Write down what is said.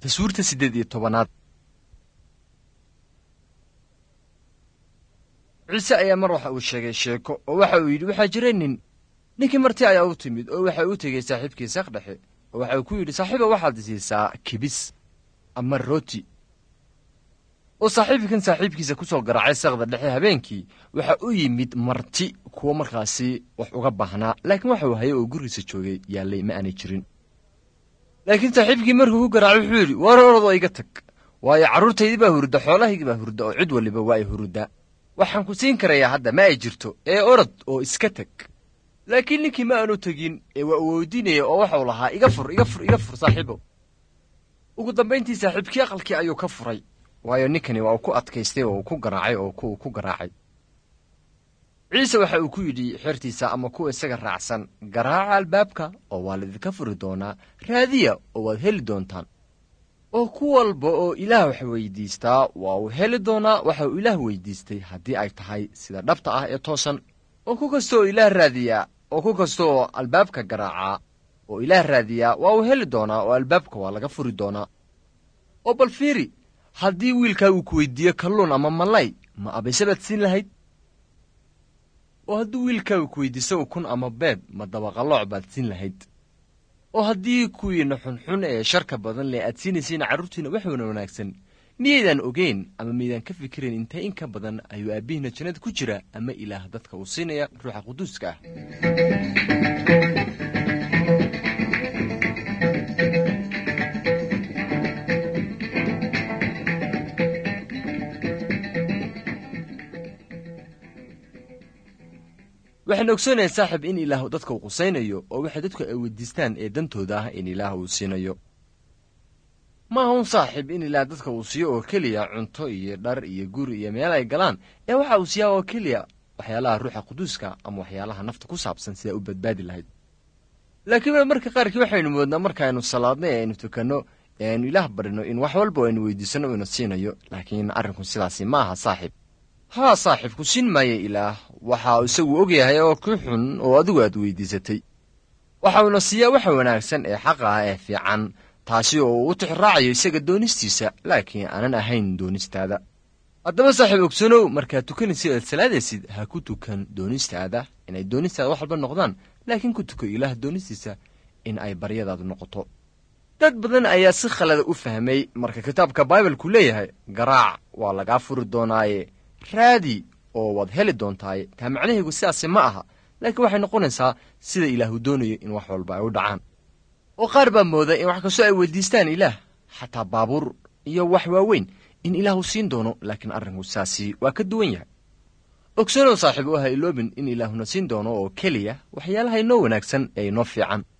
tasuurta siddeed iyo tobanaad ciise ayaa mar waxa uu sheegay sheeko oo waxa uu yidhi waxaa jira nin ninkii marti ayaa u timid oo waxa uu tegey saaxiibkii saqdhexe oo waxa uu ku yidhi saaxiiba waxaad siisaa kibis ama rooti oo saaxiibkan saaxiibkiisa ku soo garaacay saqda dhexe habeenkii waxa u yimid marti kuwo markaasi wax uga baahnaa laakiin waxa uu hayay oo gurigiisa joogay yaallay ma aanay jirin laakiin saaxiibkii markuu ku garaacay wuxuu yidhi war orod oo iga tag waayo carruurtaydii baa hurda xoolahaygii baa hurda oo cid waliba waa ay huruddaa waxaan ku siin karayaa hadda ma ay jirto ee orod oo iska teg laakiin ninkii ma aanu tegin ee waa uu weydiinaya oo waxau lahaa iga fur iga fur iga fur saaxiibow ugu dambayntii saaxiibkii aqalkii ayuu ka furay waayo ninkani waa uu ku adkaystay oo uu ku garaacay oo kuuu ku garaacay ciise waxa uu ku yidhi xertiisa ama kuwa isaga raacsan garaaca albaabka oo waa laidinka furi doonaa raadiya oo waad heli doontaan oo ku walba oo ilaah wax weydiistaa waa uu heli doonaa waxa uu ilaah weydiistay haddii ay tahay sida dhabta ah ee toosan oo ku kasta oo ilaah raadiyaa oo ku kasta oo albaabka garaacaa oo ilaah raadiyaa waa uu heli doonaa oo albaabka waa laga furi doonaa oo bal fiiri haddii wiilkaa uu ku weydiiyo kalluun ama malay ma abayse baad siin lahayd oo haddii wiilkaa uu ku weydiiso ukun ama beed ma dabaqalooc baad siin lahayd oo haddii kuwiina xunxun ee sharka badan leh aad siinaysiina carruurtiina waxuuna wanaagsan miyaydaan ogeyn ama miydaan ka fikirayn intee in ka badan ayuu aabbihiina jannada ku jira ama ilaah dadka uu siinaya ruuxa quduuska ah waxaan ogsoonahay saaxib in ilaah dadka uu qusaynayo oo waxay dadku ay weydiistaan ee dantooda ah in ilaah uu siinayo maaha un saaxib in ilaah dadka uu siiyo oo keliya cunto iyo dhar iyo guri iyo meel ay galaan ee waxa uu siiyaa oo keliya waxyaalaha ruuxa quduuska ama waxyaalaha nafta ku saabsan sidaa u badbaadi lahayd laakiin marka qaarkii waxaynu moodnaa markaaynu salaadnay ee aynu tukanno ee aynu ilaah barino in wax walba aynu weydiisanno uu ina siinayo laakiin arrinku sidaasi ma aha saaxib haa saaxiibku siin maayo ilaah waxa uu isagu og yahay oo ku xun oo adigu aad weydiisatay waxa uuna siiyaa waxa wanaagsan ee xaqa ah ee fiican taasi oo uu u tixraacayo isaga doonistiisa laakiin aanan ahayn doonistaada haddaba saaxiib ogsanow markaad tukanaysid aad salaadaysid ha ku tukan doonistaada inay doonistaada wax walba noqdaan laakiin ku tuko ilaah doonistiisa in ay baryadaadu noqoto dad badan ayaa si khalada u fahmay marka kitaabka baibalku leeyahay garaac waa lagaa furi doonaaye raadi oo waad heli doontaaye taa macnahaygu sidaasi ma aha laakiin waxay noqonaysaa sida ilaahu doonayo in wax walba ay u dhacaan oo qaar baa mooda in wax kastoo ay weydiistaan ilaah xataa baabuur iyo wax waaweyn in ilaahu siin doono laakiin arrinku sidaasi waa ka duwan yahay ogsanow saaxiib u ha iloobin in ilaahuna siin doono oo keliya waxyaalaha inoo wanaagsan ee inoo fiican